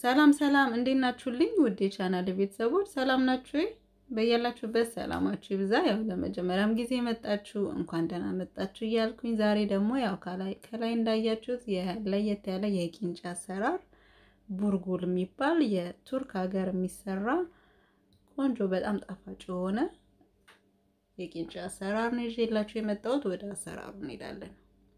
ሰላም ሰላም፣ እንዴት ናችሁልኝ? ውድ የቻናል ቤተሰቦች ሰላም ናችሁ ወይ? በያላችሁበት ሰላማችሁ ይብዛ። ያው ለመጀመሪያም ጊዜ መጣችሁ እንኳን ደህና መጣችሁ እያልኩኝ ዛሬ ደግሞ ያው ከላይ ከላይ እንዳያችሁት ለየት ያለ የቂንጬ አሰራር ቡርጉል የሚባል የቱርክ ሀገር የሚሰራ ቆንጆ በጣም ጣፋጭ የሆነ የቂንጬ አሰራር ነው ይዤላችሁ የመጣሁት። ወደ አሰራሩ እንሄዳለን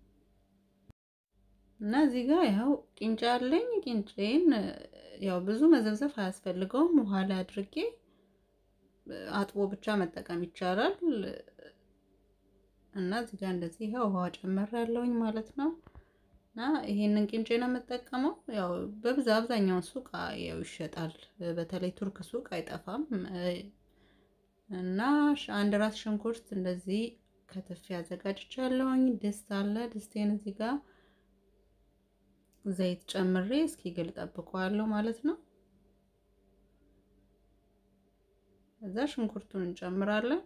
እና እዚህ ጋር ያው ቂንጬ አለኝ። ቂንጬን ያው ብዙ መዘብዘፍ አያስፈልገውም። ውሃ ላይ አድርጌ አጥቦ ብቻ መጠቀም ይቻላል። እና እዚህ ጋር እንደዚህ ያው ውሃ ጨምሬያለሁኝ ማለት ነው። እና ይሄንን ቂንጬ ነው የምጠቀመው። ያው በብዛ አብዛኛውን ሱቅ ያው ይሸጣል። በተለይ ቱርክ ሱቅ አይጠፋም። እና አንድ ራስ ሽንኩርት እንደዚህ ከትፌ አዘጋጅቻለሁኝ። ድስት አለ። ድስቴን እዚህ ጋር ዘይት ጨምሬ እስኪ ግል ጠብቀዋለሁ ማለት ነው። እዛ ሽንኩርቱን እንጨምራለን።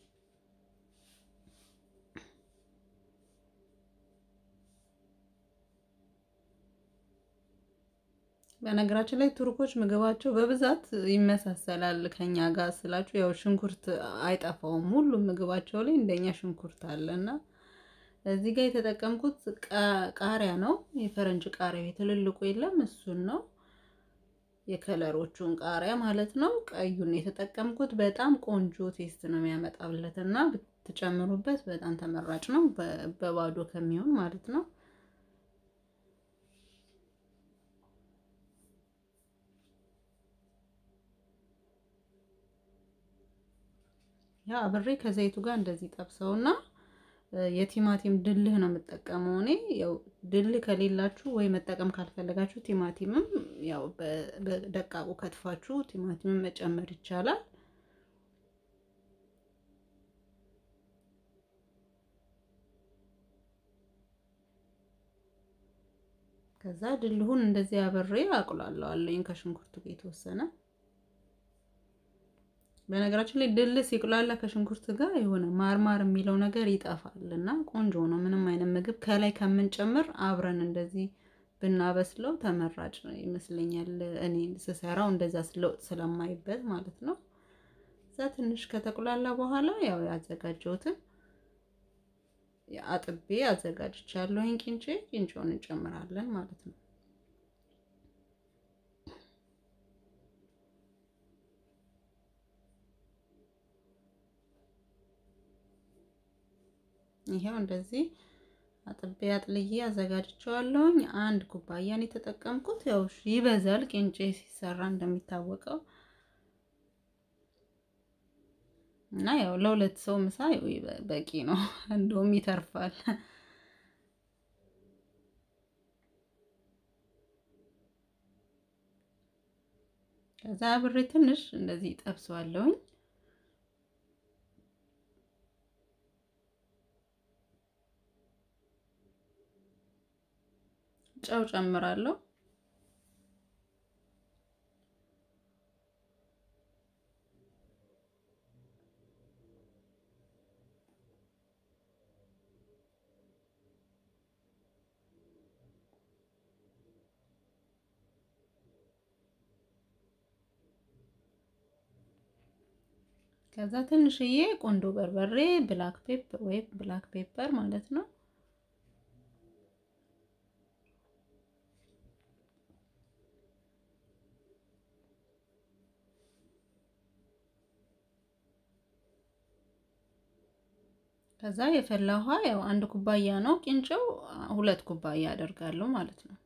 በነገራችን ላይ ቱርኮች ምግባቸው በብዛት ይመሳሰላል ከኛ ጋር ስላችሁ፣ ያው ሽንኩርት አይጠፋውም። ሁሉም ምግባቸው ላይ እንደኛ ሽንኩርት አለ እና እዚህ ጋር የተጠቀምኩት ቃሪያ ነው። የፈረንጅ ቃሪያ የትልልቁ የለም፣ እሱን ነው የከለሮቹን ቃሪያ ማለት ነው። ቀዩን የተጠቀምኩት በጣም ቆንጆ ቴስት ነው የሚያመጣለት እና ብትጨምሩበት በጣም ተመራጭ ነው፣ በባዶ ከሚሆን ማለት ነው። ያ አብሬ ከዘይቱ ጋር እንደዚህ ጠብሰውና የቲማቲም ድልህ ነው የምጠቀመው እኔ። ያው ድልህ ከሌላችሁ ወይ መጠቀም ካልፈለጋችሁ ቲማቲምም ያው በደቃቁ ከትፋችሁ ቲማቲምም መጨመር ይቻላል። ከዛ ድልሁን እንደዚህ አብሬ አቁላለዋለኝ ከሽንኩርቱ ጋር የተወሰነ በነገራችን ላይ ድል ሲቁላላ ከሽንኩርት ጋር የሆነ ማርማር የሚለው ነገር ይጠፋል እና ቆንጆ ነው። ምንም አይነት ምግብ ከላይ ከምንጨምር አብረን እንደዚህ ብናበስለው ተመራጭ ይመስለኛል። እኔ ስሰራው እንደዛ ስለውጥ ስለማይበት ማለት ነው። እዛ ትንሽ ከተቁላላ በኋላ ያው ያዘጋጀሁትን አጥቤ አዘጋጅቻለሁኝ ቂንጬ ቂንጬውን እንጨምራለን ማለት ነው። ይሄው እንደዚህ አጥቤ አጥልዬ አዘጋጅቼዋለሁኝ። አንድ ኩባያን የተጠቀምኩት ያው ይበዛል ቂንጬ ሲሰራ እንደሚታወቀው እና ያው ለሁለት ሰው ምሳ በቂ ነው፣ እንደውም ይተርፋል። ከዛ አብሬ ትንሽ እንደዚህ ጠብሰዋለሁኝ። ጨው ጨምራለሁ። ከዛ ትንሽዬ ቆንዶ በርበሬ ብላክ ፔፐር ወይም ብላክ ፔፐር ማለት ነው ከዛ የፈላ ውሃ ያው አንድ ኩባያ ነው ቂንጬው፣ ሁለት ኩባያ አደርጋለሁ ማለት ነው።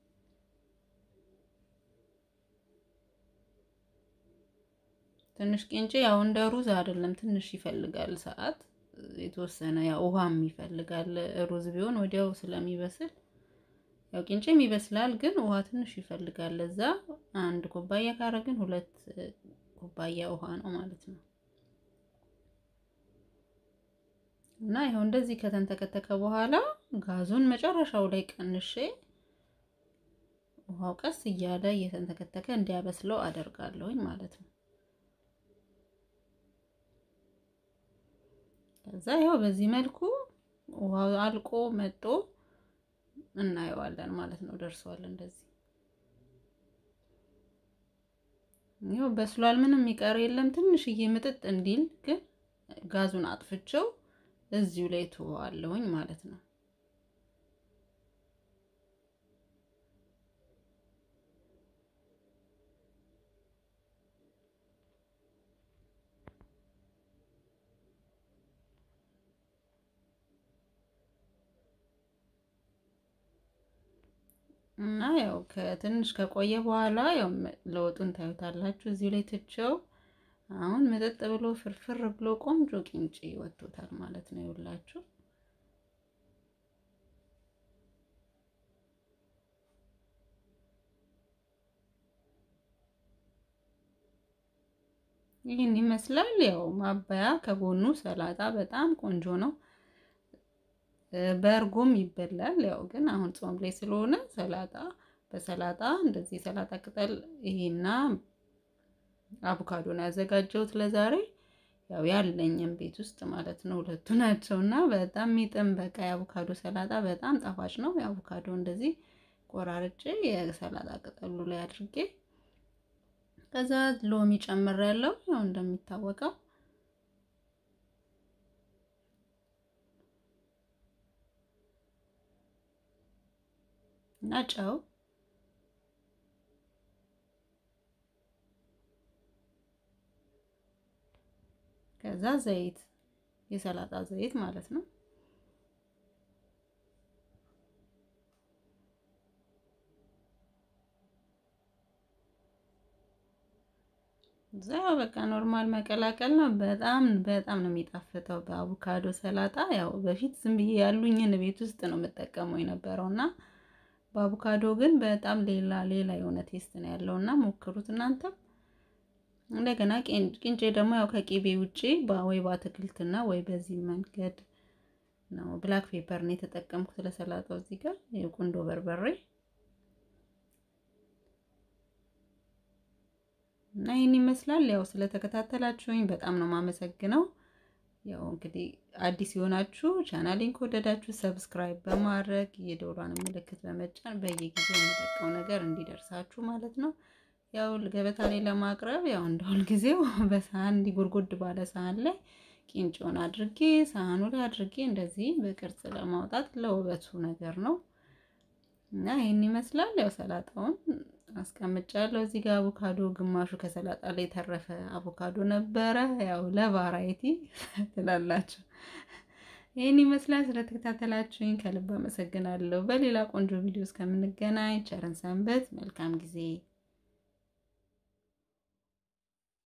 ትንሽ ቂንጬ ያው እንደ ሩዝ አይደለም፣ ትንሽ ይፈልጋል ሰዓት የተወሰነ ያው ውሃም ይፈልጋል። ሩዝ ቢሆን ወዲያው ስለሚበስል ያው ቂንጬም ይበስላል፣ ግን ውሃ ትንሽ ይፈልጋል። ለዛ አንድ ኩባያ ካረግን ሁለት ኩባያ ውሃ ነው ማለት ነው። እና ይኸው እንደዚህ ከተንተከተከ በኋላ ጋዙን መጨረሻው ላይ ቀንሼ ውሃው ቀስ እያለ እየተንተከተከ እንዲያበስለው አደርጋለሁኝ ማለት ነው። ከዛ ይኸው በዚህ መልኩ ውሃው አልቆ መጦ እናየዋለን ማለት ነው። ደርሷል እንደዚህ ይኸው በስሏል። ምንም የሚቀር የለም። ትንሽዬ ምጥጥ እንዲል ግን ጋዙን አጥፍቼው እዚሁ ላይ ትወዋለሁኝ ማለት ነው። እና ያው ከትንሽ ከቆየ በኋላ ያው ለውጡን ታዩታላችሁ። እዚሁ ላይ ትቼው አሁን መጠጥ ብሎ ፍርፍር ብሎ ቆንጆ ቂንጬ ወጥቶታል ማለት ነው። ይውላችሁ ይህን ይመስላል። ያው ማባያ ከጎኑ ሰላጣ በጣም ቆንጆ ነው። በእርጎም ይበላል። ያው ግን አሁን ጾም ላይ ስለሆነ ሰላጣ በሰላጣ እንደዚህ የሰላጣ ቅጠል ይሄና አቮካዶ ነው ያዘጋጀሁት ለዛሬ። ያው ያለኝም ቤት ውስጥ ማለት ነው ሁለቱ ናቸው እና በጣም የሚጥም በቃ የአቮካዶ ሰላጣ በጣም ጣፋጭ ነው። የአቮካዶ እንደዚህ ቆራርጬ የሰላጣ ቅጠሉ ላይ አድርጌ ከዛ ሎሚ ጨምሬያለሁ ያው እንደሚታወቀው እና ጨው ከዛ ዘይት የሰላጣ ዘይት ማለት ነው። እዛ በቃ ኖርማል መቀላቀል ነው። በጣም በጣም ነው የሚጣፍጠው በአቮካዶ ሰላጣ። ያው በፊት ዝም ብዬ ያሉኝን ቤት ውስጥ ነው የምጠቀመው የነበረው እና በአቮካዶ ግን በጣም ሌላ ሌላ የሆነ ቴስት ነው ያለው እና ሞክሩት እናንተም። እንደገና ቂንጬ ደግሞ ያው ከቂቤ ውጪ ወይ በአትክልትና ወይ በዚህ መንገድ ነው። ብላክ ፔፐር ነው የተጠቀምኩት ለሰላጣው። እዚህ ጋር የቁንዶ በርበሬ እና ይህን ይመስላል። ያው ስለተከታተላችሁኝ በጣም ነው የማመሰግነው። ያው እንግዲህ አዲስ የሆናችሁ ቻናሌን ከወደዳችሁ ሰብስክራይብ በማድረግ የደወሏን ምልክት በመጫን በየጊዜው የሚለቀው ነገር እንዲደርሳችሁ ማለት ነው። ያው ገበታ ላይ ለማቅረብ ያው እንደ ሁልጊዜው በሳህን እንዲጎርጎድ ባለ ሳህን ላይ ቂንጬውን አድርጌ ሳህኑ ላይ አድርጌ እንደዚህ በቅርጽ ለማውጣት ለውበቱ ነገር ነው እና ይህን ይመስላል። ያው ሰላጣውን አስቀምጫለሁ እዚህ ጋር አቮካዶ ግማሹ ከሰላጣ ላይ የተረፈ አቮካዶ ነበረ። ያው ለቫራይቲ ትላላችሁ። ይህን ይመስላል። ስለተከታተላችሁኝ ከልብ አመሰግናለሁ። በሌላ ቆንጆ ቪዲዮ እስከምንገናኝ ቸርን ሰንበት። መልካም ጊዜ